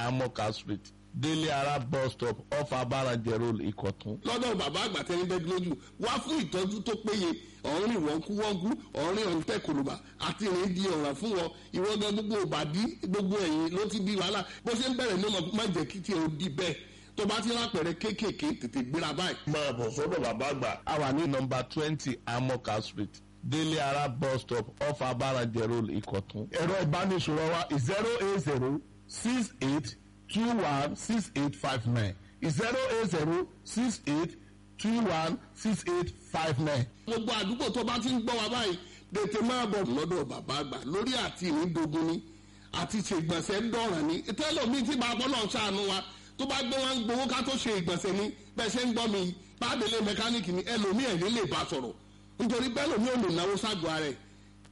amoka street délé ara bus stop off abarajẹ road ìkọ̀tún. lọ́dọ̀ bàbá àgbà tẹni bẹ́ẹ̀ lójú wá fún ìtọ́jú tó péye ọ̀rìn wọ́nkúwọ́nkú ọ̀rìn ọ̀ǹtẹ̀ kòlùbà àti ìrìn di ọ̀ràn fún wọn ìwọ́gán gbogbo òbàdí gbogbo ẹ̀yìn ló ti di wàhálà bó ṣe ń bẹ̀rẹ̀ ní ọmọ má jẹ́ kí tiẹ̀ ó di bẹ́ẹ̀ tó bá ti rápẹ̀rẹ̀ kéékèèké tètè gbéra báyìí. máa bọ̀ sọ́dọ̀ bàbá àgbà. a wà ní nọmba twenty amoka street délé ara bus stop off abarajẹ road ìkọ̀tún. ẹ̀rọ ìbánisọ̀rọ̀ wa zero eight zero six eight two one six eight five nine zero eight zero six eight two one six eight five nine. gbogbo àdúgbò tó bá ti ń gbọ́ wa báyìí tètè máa bọ̀ lọ́dọ̀ bàbá àgbà lórí àti ìrìndògún ni àti ṣe ìgbọ̀nsẹ̀ ń dọ̀ràn ni tẹ́lọ̀mí tí bàbá náà ṣàánú wa tó bá gbé wọn gbowó ká tó ṣe ìgbọ̀nsẹ̀ ni bẹ́ẹ̀ ṣe ń gbọ́ mi bábẹ́lẹ̀ mẹkáníìkì ni ẹlòmí ẹ̀ ní lè bá sọ̀rọ̀ nítorí bẹ́ẹ̀ lòmí ò lè náwó ságọ́ ara ẹ̀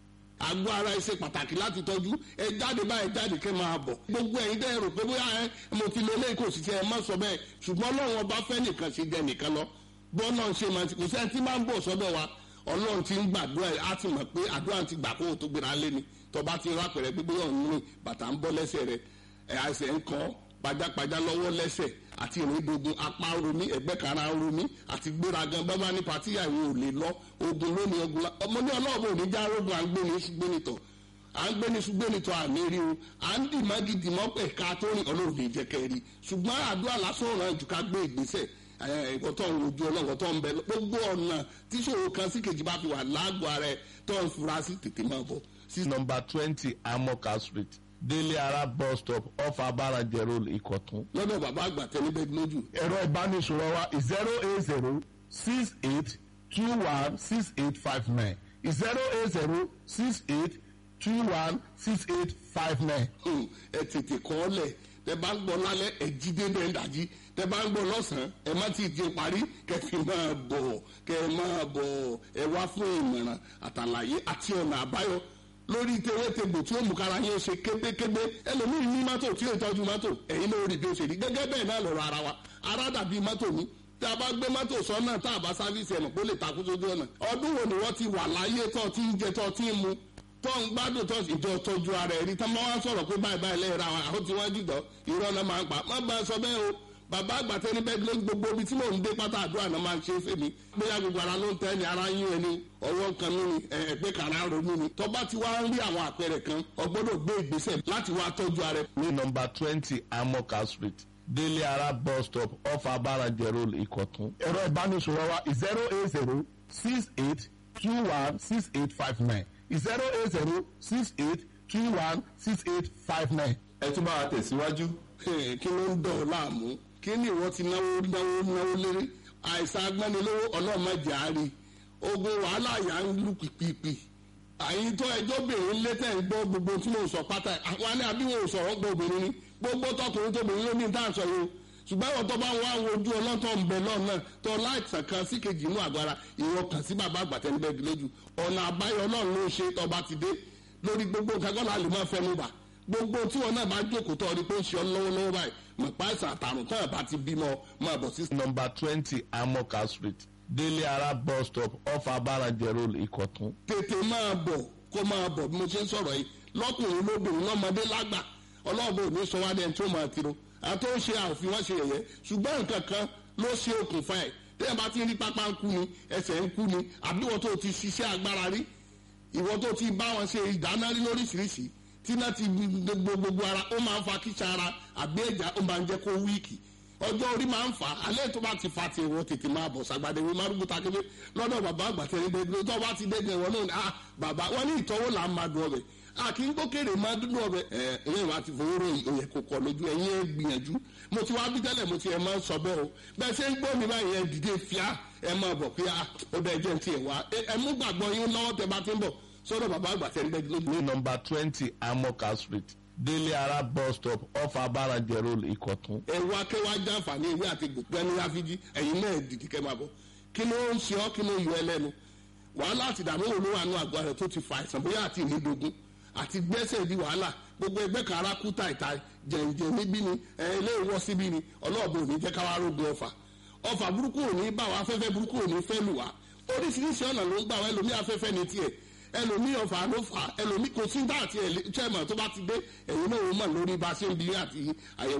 àgọ́ ara ẹ ṣe pàtàkì láti tọ́jú ẹ jáde báyìí jáde kẹ́ máa bọ̀ gbogbo ẹ̀yin dẹ́ rò pé bóyá ẹ mo ti lo eléyìí kò sì ṣe ẹ má sọ bẹ́ẹ̀ ṣùgbọ́n ọlọ́run ọba fẹ́ nìkan ṣe jẹ nìkan lọ bọ́ náà ṣe máa ti kò sẹ́ni tí máa ń bọ̀ sọ́dọ̀ wa ọlọ́run ti ń gbàdúrà ẹ̀ á ti mọ̀ pé àdúrà ti gbà kó o tó gbéra lé ni tọba ti rà pẹ̀rẹ̀ pé bóyá òun rìn bàtà ń bọ́ lẹ́sẹ̀ rẹ̀ ẹ̀ àìsàn ń kọ́ pajápajá lọ́wọ́ lẹ́sẹ̀ àti ìrìndògùn apá romi ẹgbẹ́ kara romi àti gbéragan bábá ní patíyà ìwò ò lè lọ ogun lónìí ogun la ọmọ ní ọlọ́ọ̀bù òní já rogun à ń gbé ní ṣùgbẹ́nitọ̀ à ń gbé ní ṣùgbẹ́nitọ̀ àmì rí o à ń dì mágídì mọ́pẹ̀ ká tó rìn ọlọ́run lè jẹ́ kẹ́rì ṣùgbọ́n àdúrà lásán ọ̀ràn jù ká gbé ìgbésẹ̀ ẹ̀kọ́tọ̀ ń rojú ọlọ́run tó ń bẹ gbogbo ọ̀nà tíṣòro kan sí kejì bá fi wà lágbo ara ẹ̀ tó ń fura sí tètè máa bọ̀ sí nọmba twenty amoka street délé ara bus stop off abarajẹ road ìkọ̀tún. lọ́dọ̀ bàbá àgbà tẹ́lẹ̀ bẹ́ẹ̀ lójú ẹ̀rọ ìbánisọ̀rọ̀ wa zero eight zero six eight two one six eight five nine zero eight zero six eight two one six eight five nine. Hmm, ẹ tètè kọ́ ọ lẹ̀ tẹ bá ń gbọ́ lálẹ́ ẹ jí dédé ń dàjí tẹ bá ń gbọ́ lọ́sàn-án ẹ má ti di parí kẹfì máa bọ̀ kẹ máa bọ̀ ẹ wá fún ìmọ̀ràn àtàlàyé àti ọ̀nà àbáyọ lórí tewétegbò tí ó mú kára yín ṣe kébékébé ẹlòmíì ní mọ́tò tí ó tọ́jú mọ́tò ẹ̀yin ló rí bí ó ṣe rí gẹ́gẹ́ bẹ́ẹ̀ náà lọ́rọ̀ ara wa ara dàbí mọ́tò ní tí a bá gbé mọ́tò sọ́nà tá a bá sáfíìsì ẹ̀mọ̀ kó lè takú sójú ọ̀nà ọdún wo ni wọ́n ti wà láyé tó ti ń jẹ tó ti ń mu tó ń gbádùn tó ìjọ tọ́jú ara ẹ̀rí tá máa wá sọ̀rọ̀ pé báyìí báyìí lẹ́yìn ra wọn àwọn tí wọ́n jùdọ̀ irọ́ náà máa ń pa má bá a sọ bẹ́ẹ̀ o bàbá àgbàtẹ́ ní bẹ́ẹ̀ ló gbogbo ibi tí mò ń dé pátá àdúrà náà máa ń ṣe é fèmí bóyá gbogbo ara ló ń tẹ́ ni ara yín ẹni ọwọ́ kan ní ẹgbẹ́ kan ara ronú ni tọ́ba ti wá ń rí àwọn àpẹẹrẹ kan ọgbọ́dọ̀ gbé ìgbésẹ̀ láti wá tọ́jú ara ẹ̀. ní nọmba twenty amoka street délé ara bus stop off abarajẹ road ìkọ̀tún. ẹ̀rọ ìbánisọ̀rọ̀ wa zero eight zero six eight two one six eight five nine zero eight zero six eight two one six eight five nine. ẹ tún bá wa tẹ̀síwájú. Ẹ̀, kí ló ń dọ̀ ọ́ láàmú kí ni ìwọ ti náwó náwó náwó léré àìsàn agbẹ́nilówó ọlọ́mọdé àárí ogun wàhálà yà ń lù pìpìpì àyìn tó ẹjọ́ bìnrin létẹ̀ ń gbọ́ gbogbo tí mo sọ pátá àwọn ní àbíwò sọ̀rọ̀ gbọ́ obìnrin ni gbogbo tọkùnrin tóbìnrin ló ní tá à ń sọ yìí o ṣùgbọ́n àwọn tó bá ń wá ojú ọlọ́tọ̀ ń bẹ lọ́nà tó láìsàn kan sí kejì inú àgbára ìwọ kàn sí bàbá àgbàtẹ́nibẹ́gi lójú ọ̀nà àbáyọ ọlọ́run ló ṣe tọba ti dé lórí gbogbo nǹkan kọ́ la lè máa fẹnu bà gbogbo tí wọn náà bá jókòó tó ọdí pé ń ṣe ọ lọ́wọ́lọ́wọ́ báyìí mọ̀ pa àìsàn àtàrùn tó ẹ̀ bá ti bímọ máa bọ̀ sí. nọmba twenty amoka street délé ara bus stop off abarajẹ road ìkọ̀tún. tètè máa bọ̀ kó máa bọ̀ bí mo ṣe ń sọ̀rọ̀ yìí lọ́kùnrin lóbìnrin lọ́mọdé lágbà ọlọ́ọ̀bù òní sọ wá dẹ́n tó máa tiro àti ó ṣe àfi wọ́n ṣe yẹ̀yẹ́ ṣùgbọ́n nǹkan kan ló ṣe okùnfà ẹ̀ tẹ́yà bá ti rí pápá ń kú ni ẹsẹ̀ ń kú ni àbí wọ́n tó ti ṣiṣẹ́ agbára rí ìwọ́n tó ti bá wọn ṣe ìdáná rí lóríṣiríṣi tí náà ti gbogbo gbogbo ara ó máa ń fa kíṣà ara àbí ẹ̀já ó máa ń jẹ́ kó wíìkì ọjọ́ orí máa ń fà á alẹ́ tó bá ti fa ti ìwọ tètè máa bọ̀ sàgbàdé wí márùkù takébé lọ́dọ̀ bàbá àgbàtẹ́ ní gbẹgbẹ tó bá ti dẹ́gbẹ̀ wọn náà ni ah bàbá wọn ní ìtọ́wò là ń máa dùn ọbẹ̀ a kì í gbókèrè máa dúdú ọbẹ̀ ẹ ẹ̀yìn wa ti fowó ròyìn òyẹ̀ kò kọ lójú ẹ̀yìn ẹ̀ gbìyànjú mo ti wá bí tẹ́lẹ̀ mo ti ẹ̀ máa ń sọ bẹ́ẹ̀ o bẹ́ẹ̀ ṣe ń gbọ́ mi báyìí ẹ̀ dìde fíà ẹ̀ máa bọ̀ pé ah ó bẹ́ẹ̀ jẹ́ ti ẹ̀ wá ẹ̀ mú gbàgbọ́ yín lọ́wọ́ tẹ bá ti ń bọ̀ sọ́dọ̀ bàbá àgbàtẹ́ ní gbẹgbẹ ní nọmba twenty amoka street délé ara bus stop off abarajẹ road ìkọ̀tún. ẹ wá kẹ́ wá jàǹfààní ìwé àti gbẹ̀ni ráfíjì ẹ̀yin náà dìdí kẹ́ máa bọ̀ kí ló ń ṣe ọ́ kí ló yọ ẹ lẹ́nu wàhálà àti ìdààmú wo ló wà nù àgọ́ rẹ̀ tó ti fa àìsàn bóyá àti ìnídogun àti gbẹ́sẹ̀ di wàhálà gbogbo ẹgbẹ́ kan ara kú tàìta jẹ̀ǹjẹ̀ níbí ni ẹ ilé ìwọ́ síbí ni ọlọ́ọ̀bù ò ní jẹ́ káwá rógun ọfà ọfà burúkú ò ní bá wa afẹ́fẹ́ burúkú ò ní fẹ́ lù wá oríṣiríṣi ọ̀nà ló ń gbà wá ẹlòmí afẹ́fẹ́ ní tiẹ̀ ẹlòmí ọfà ló fà ẹlòmí kò sí dá àti ẹ̀ chairman tó bá ti dé ẹ̀yin náà ó mọ̀ lórí bá a ṣe ń bi àti àyẹ̀wò